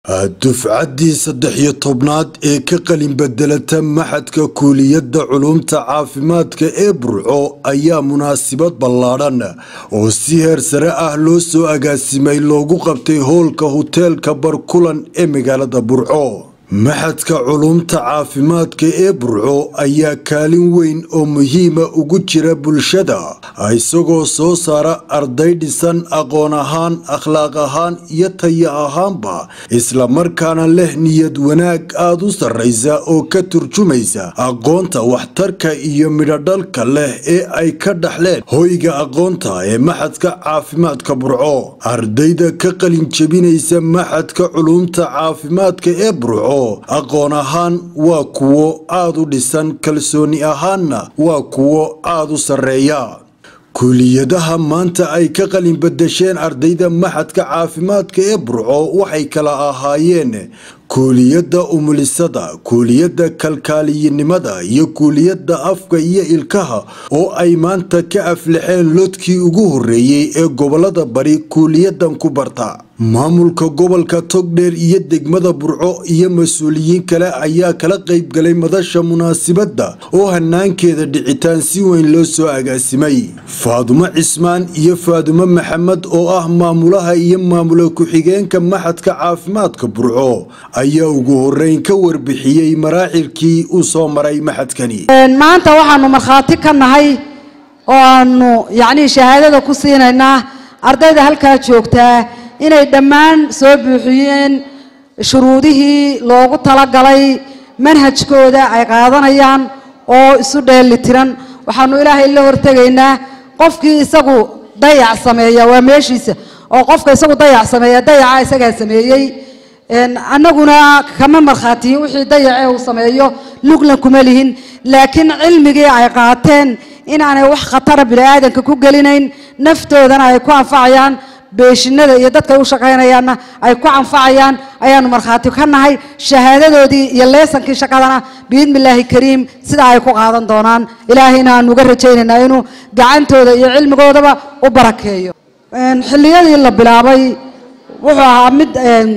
dufcaddii saddex iyo tobnaad ee ka qalin bedelata maxadka kuuliyadda culumta caafimaadka ee burco ayaa munaasabad ballaadhan oo si heer sare ah loo soo agaasimay loogu qabtay hoolka huteelka barkulan ee magaalada burco maxadka culumta caafimaadka ee burco ayaa kaalin weyn oo muhiima ugu jira bulshada isagoo soo saara arday dhisan aqoon ahaan akhlaaq ahaan iyo taya ahaanba islamarkaana leh niyad wanaag aada u sarraysa oo ka turjumaysa aqoonta waxtarka iyo midhodhalka leh ee ay ka dhaxleen hoyga aqoonta ee maxadka caafimaadka burco ardayda ka qalin jebinaysa maxadka culumta caafimaadka ee burco aqoon ahaan waa kuwo aada u dhisan kalsooni ahaanna waa kuwo aada u sarreeya kuuliyadaha maanta ay ka qalin badasheen ardayda maxadka caafimaadka ee burco waxay kala ahaayeen kuuliyadda umulisada kuuliyadda kalkaaliyinimada iyo kuuliyadda afka iyo ilkaha oo ay maanta ka aflaxeen lodkii ugu horreeyey ee gobolada bari kuuliyadan ku barta maamulka gobolka togdheer iyo degmada burco iyo mas-uuliyiin kale ayaa kala qayb galay madasha munaasibadda oo hanaankeeda dhicitaan si weyn loo soo agaasimay faadumo cismaan iyo faadumo maxamed oo ah maamulaha iyo maamula ku-xigeenka maxadka caafimaadka burco ayaa ugu horeyn ka warbixiyey maraacilkii uu soo maray maxadkani maanta waxaanu markhaati ka nahay oo aanu yacnii shahaadada ku siinaynaa ardayda halkaa joogtaa inay dhammaan soo buuxiyeen shuruudihii loogu talagalay manhajkooda ay qaadanayaan oo isu dheelitiran waxaanu ilaahay la hortegaynaa qofkii isagu dayac sameeya waa meeshiisa oo qofka isagu dayac sameeya dayaca isagaa sameeyey annaguna kama markhaatiyin wixii dayacee uu sameeyo lugna kuma lihin laakiin cilmigii ay qaateen inaanay wax khatara bini-aadanka ku gelinayn naftoodana ay ku anfacayaan beeshinada iyo dadkay u shaqaynayaanna ay ku anfacayaan ayaanu markhaati ka nahay shahaadadoodii iyo leesankii shaqadana biidni illaahi kariim sidaa ay ku qaadan doonaan ilaahayna aanu uga rajaynaynaa inuu gacantooda iyo cilmigoodaba u barakeeyo xilliyadii la bilaabay wuxuu ahaa mid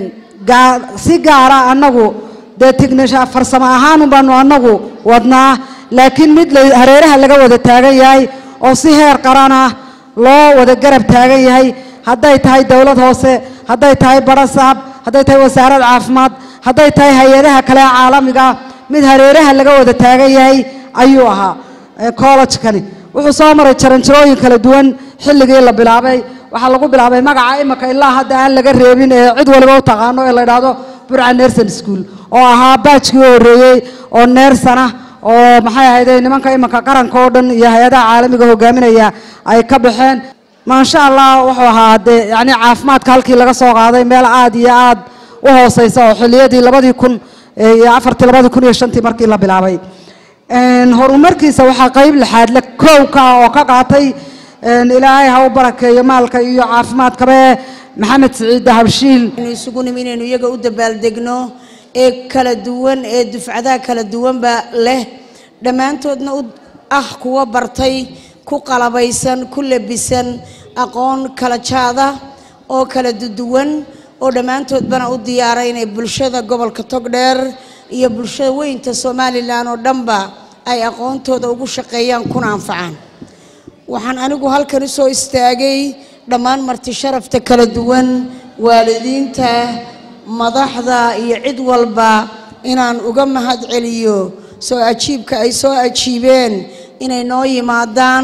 si gaara annagu dee tignisha farsamo ahaan baanu annagu wadnaa laakiin mid hareeraha laga wada taagan yahay oo si heer qaran ah loo wada garab taagan yahay hadday tahay dowlad hoose hadday tahay barasaab hadday tahay wasaarad caafimaad hadday tahay hay-adaha kale caalamiga mid hareeraha laga wada taagan yahay ayuu ahaa collejkani wuxuu soo maray jaranjarooyin kala duwan xilligii la bilaabay waxaa lagu bilaabay magaca imika ilaa hadda aan laga reebin ee cid waliba u taqaano ee la idhaahdo burca nerson school oo ahaa baajkii u horreeyey oo neersana oo maxay ahayde nimanka iminka qaranka oo dhan iyo hay-adaha caalamiga hogaaminaya ay ka baxeen maasha allah wuxuu ahaa dee yacni caafimaadka halkii laga soo qaaday meel aada iyo aada u hooseysa oo xilliyadii labadii kun iyo afartii labadii kun iyo shantii markii la bilaabay horumarkiisa waxaa qeyb lixaadle kowka oo ka qaatay ilaahay ha u barakeeyo maalka iyo caafimaadkabe maxamed siciid dahabshiil isugu nimi inaynu iyaga u dabaaldegno ee kala duwan ee dufcadaha kala duwanba leh dhammaantoodna u ah kuwa bartay ku qalabaysan ku labisan aqoon kala jaada oo kala duduwan oo dhammaantoodbana u diyaaray inay bulshada gobolka togdheer iyo bulshada weynta somalilan oo dhanba ay aqoontooda ugu shaqeeyaan kuna anfacaan waxaan anigu halkan usoo istaagay dhammaan marti sharafta kala duwan waalidiinta madaxda iyo cid walba inaan uga mahad celiyo soo ajiibka ay soo ajiibeen inay noo yimaadaan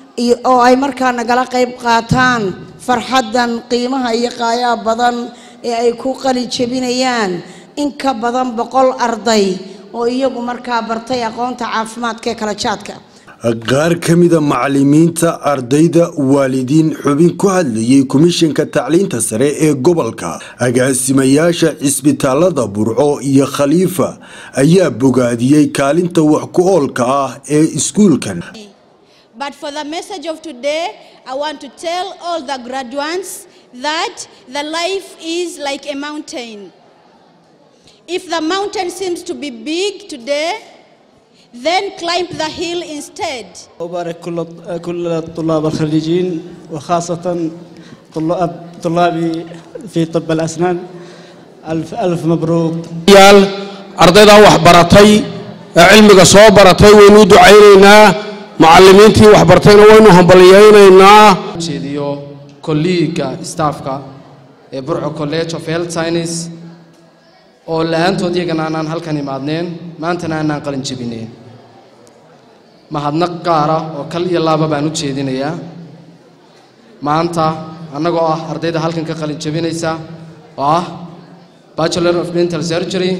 oo ay markaa nagala qayb qaataan farxaddan qiimaha iyo qaayaa badan ee ay ku qali jebinayaan in ka badan boqol arday oo iyagu markaa bartay aqoonta caafimaadka ee kala jaadka qaar ka mida macalimiinta ardayda waalidiin xubin ku hadlayay komishanka tacliinta sare ee gobolka agaasimayaasha cisbitaalada burco iyo khaliifa ayaa bogaadiyey kaalinta wax ku oolka ah ee iskuulkan But for the message of today, I want to tell all the graduates that the life is like a mountain. If the mountain seems to be big today, then climb the hill instead. أبارك كل كل الطلاب الخريجين وخاصة طلاب طلابي في طب الأسنان ألف ألف مبروك yaal ardaydaa wax baratay ee cilmiga soo baratay waynu u ducaynaynaa macallimiintii wax bartayna waynu hambalyaynaynaa jeediyo kolliiga staafka ee burco college of health science oo la-aantood iyagana aanaan halkan imaadneen maantana aanaan qalin jebineen mahadnaq gaara oo kal iyo laaba baan u jeedinayaa maanta annagoo ah ardayda halkan ka qalin jebinaysa oo ah bachelor of dental surgery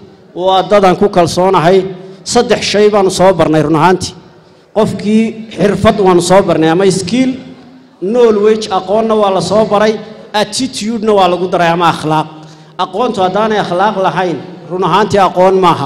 waa dadan ku kalsoonahay saddex shay baanu soo barnay run ahaantii qofkii xirfad waanu soo barnay ama skill knowledge aqoonna waa la soo baray attitudena waa lagu daray ama akhlaaq aqoontu haddaanay akhlaaq lahayn run ahaantii aqoon maaha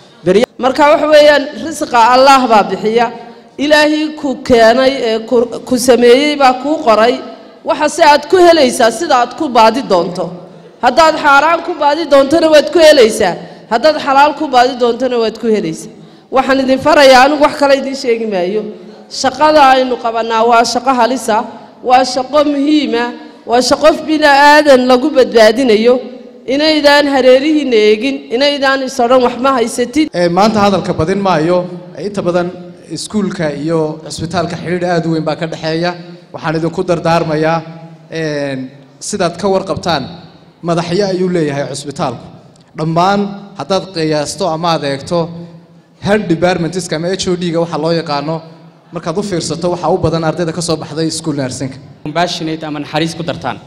marka waxa weeyaan risqa allaah baa bixiya ilaahii ku keenay ee ku- ku sameeyey baa kuu qoray waxa se aad ku helaysaa sida aad ku baadi doonto haddaad xaaraan ku baadi doontona waad ku helaysaa haddaad xalaal ku baadi doontona waad ku helaysaa waxaan idin farayaa anigu wax kale idiin sheegi maayo shaqada aynu qabannaa waa shaqo halisa waa shaqo muhiima waa shaqo bini aadan lagu badbaadinayo inaydaan hareerihiinna eegin inaydaan is odhan wax ma haysatid Ee, maanta hadalka badin maayo Ee, inta badan iskuulka iyo cisbitaalka xidhiidh aad u weyn baa ka dhexeeya waxaan idinku dardaarmayaa een, sidaad ka warqabtaan madaxyo ayuu leeyahay cisbitaalku dhammaan haddaad qiyaasto ama aad eegto health departmentska ama h o d-ga waxaa loo yaqaano markaad u fiirsato waxaa u badan ardayda ka soo baxday school nursingka compassionate ama naxariis ku dartaan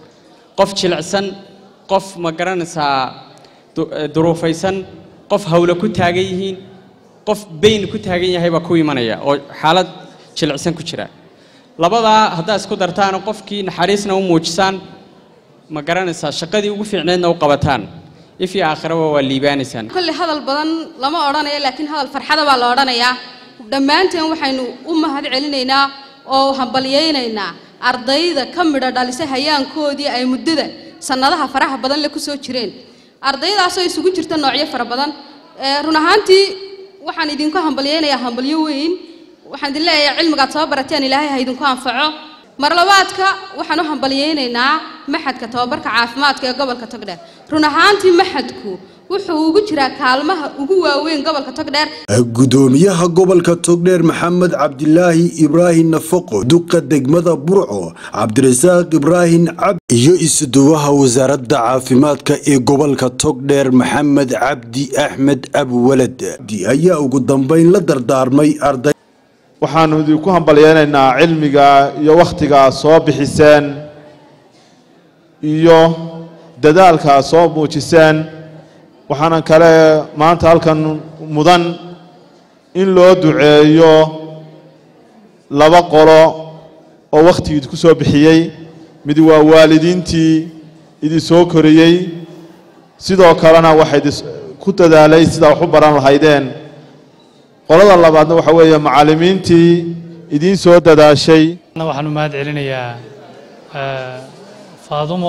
qof jilicsan qof ma garanaysaa du- eh, duruufaysan qof hawle ku taagan yihiin qof bayn ku taagan yahay baa ku imanaya oo xaalad jilicsan ku jira labadaa haddaad isku dartaan qofkii naxariisna u muujisaan ma garanaysaa shaqadii ugu fiicneedna u qabataan if iyo aakhiraba waa liibaanaysaan kolley hadal badan lama odhanayo laakiin hadal farxada baa la odhanayaa dhammaanteen waxaynu u mahad celinaynaa oo hambalyaynaynaa ardayda ka midho dhalisay hayaankoodii ay muddada sannadaha faraha badan le ku soo jireen ardaydaasoo isugu jirta noocyo fara badan ee run ahaantii waxaan idinku hambalyaynayaa hambalyo weyn waxaan idin leeyahay cilmigaad soo barateen ilaahay ha idinku anfaco mar labaadka waxaan u hambalyaynaynaa maxadka tababarka caafimaadka ee gobolka togdheer run ahaantii maxadku wuxuu ugu jiraa kaalmaha ugu waaweyn gobolka togdheer gudoomiyaha gobolka togdheer maxamed cabdilaahi ibraahim nafaqo duqa degmada burco cabdirasaaq ibraahim cabdi iyo isuduwaha wasaaradda caafimaadka ee gobolka togdheer maxamed cabdi axmed abwalad ayaa ugu dambeyn la dardaarmay arday waxaannu idinku hambalyaynaynaa cilmiga iyo wakhtiga soo bixiseen iyo dadaalka soo muujiseen waxaana kale maanta halkan mudan in loo duceeyo laba qolo oo wakhtigii idinku soo bixiyey mid waa waalidiintii idin soo koriyey sidoo kalena waxaa idin ku dadaalay sidaa wax u baran lahaydeen qolada labaadna waxa weeye macallimiintii idiin soo dadaashay waxaan u mahad celinayaa eh, faadumo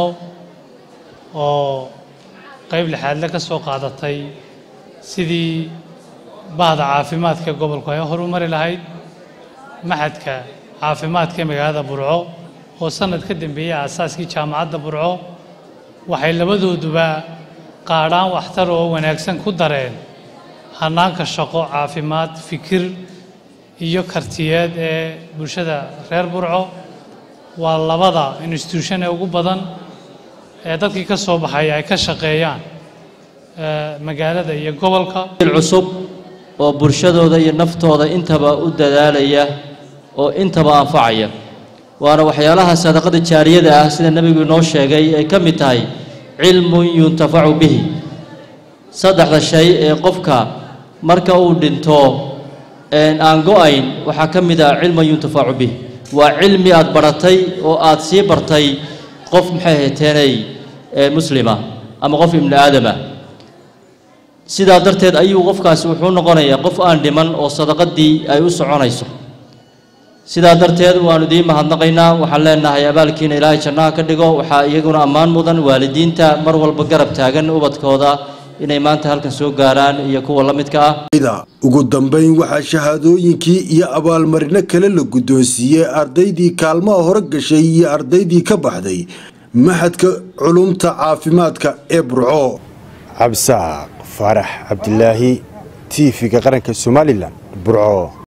oo qayb lixaadle ka soo qaadatay sidii bahda caafimaadka gobolku ay horumari lahayd maxadka caafimaadka ee magaalada burco oo sannad ka dambeeyey aasaaskii jaamacadda burco waxay labadooduba qaadhaan waxtar oo wanaagsan ku dareen hannaanka shaqo caafimaad fikir iyo kartiyeed ee bulshada reer burco waa labada institution ee ugu badan ee dadkii ka soo baxay ay ka shaqeeyaan eh, magaalada iyo gobolka cusub oo bulshadooda iyo naftooda intaba u dadaalaya oo intaba anfacaya waana waxyaalaha sadaqada jaariyada ah sida nebigu inoo sheegay ay ka mid tahay cilmun yuntafacu bihi saddexda shay ee qofka marka uu dhinto een aan go-ayn waxaa ka mid ah cilmun yuntafacu bih waa cilmi aad baratay oo aad sii bartay qof maxay hayteenay ee muslima ama qof ibni aadama sidaa darteed ayuu qofkaasi wuxuu noqonayaa qof aan dhiman oo sadaqadii ay u soconayso sidaa darteed waannu idiin mahadnaqaynaa waxaan leenahay abaalkiina ilaahay jannaha ka dhigo waxaa iyaguna ammaan mudan waalidiinta mar walba garab taagan ubadkooda inay maanta halkan soo gaaraan iyo kuwa la midka ah ugu dambeyn waxaa shahaadooyinkii iyo abaalmarino kale la guddoonsiiyey ardaydii kaalmaha hore gashay iyo ardaydii ka baxday maxadka culumta caafimaadka ee burco cabsaaq faarax cabdilaahi tiifiga qaranka somalilan burco